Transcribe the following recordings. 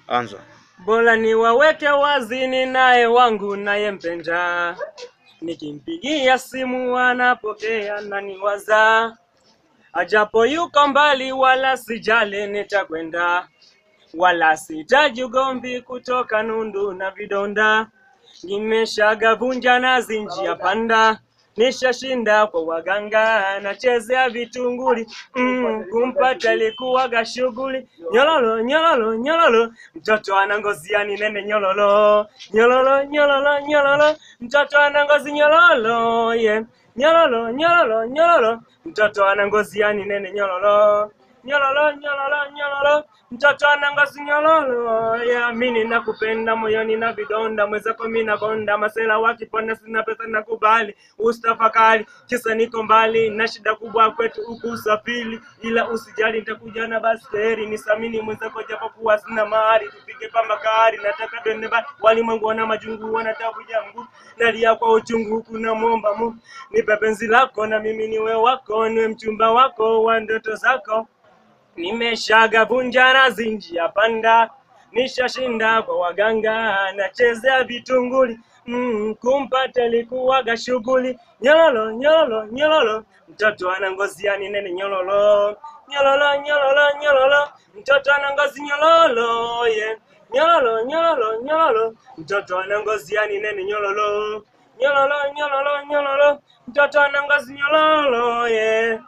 Anza. Bora niwaweke wazi, ni naye wangu nayempenda, nikimpigia simu anapokea na niwaza, ajapo yuko mbali, wala sijali, nitakwenda, wala sitaji ugomvi kutoka nundu na vidonda, nimeshagavunja nazi njia panda nishashinda kwa waganga, nachezea vitunguli mm, kumpata ilikuwaga shughuli. Nyololo nyololo nyololo, mtoto ana ngozi yani nene nyololo nyololo nyololo nyololo, mtoto ana ngozi nyololo yeah. Nyololo nyololo nyololo, mtoto ana ngozi yani nene nyololo nyololo nyololo nyololo, mtoto ana ngozi nyololo yeah. Mimi nakupenda moyoni na vidonda, mwenzako mimi nakonda, masela wakipona sina pesa nakubali, ustafakari kisa niko mbali na shida kubwa kwetu huku usafiri, ila usijali nitakuja na baskeli, nisamini mwenzako japokuwa sina mahari, tupige pamba kari, nataka twende mbali, walimwengu wana majungu wana tabu yangu, nalia kwa uchungu huku namwomba Mungu nipe penzi lako na mimi niwe wako, niwe mchumba wako wa ndoto zako nimeshagavunja nazi njia panda, nishashinda kwa waganga, nachezea vitunguli mm, kumpata ilikuwaga shughuli. Nyololo nyololo nyololo, mtoto ana ngozi yani nene nyololo nyololo nyololo nyololo, mtoto ana ngozi nyololo yeah. Nyololo nyololo nyololo, mtoto ana ngozi yani nene nyololo nyololo nyololo nyololo, mtoto ana ngozi nyololo yeah.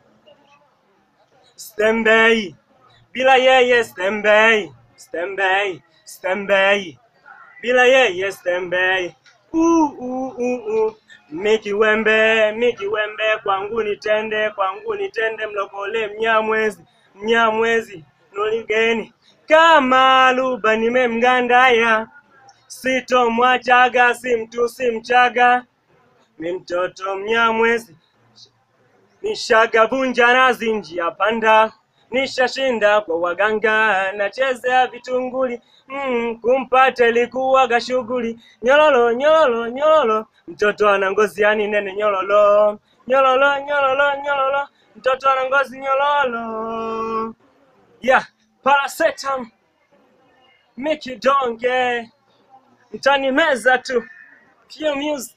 Stembei, bila yeye stembei, stembei, stembei, bila yeye stembei. Uh, uh, uh, uh. Miki wembe, miki wembe, kwangu nitende, kwangu nitende, mlokole mnyamwezi, mnyamwezi, nuligeni kama luba nimemgandaya, sitomwachaga, si mtu si mchaga, mi mtoto mnyamwezi nishagavunja nazi njia panda, nishashinda kwa waganga, nachezea vitunguli mm, kumpata ilikuwaga shughuli. Nyololo nyololo nyololo, mtoto ana ngozi yani nene nyololo nyololo nyololo nyololo, mtoto ana ngozi nyololo. Yeah, paracetam Mickey Donge, mtani meza tu. Pure music.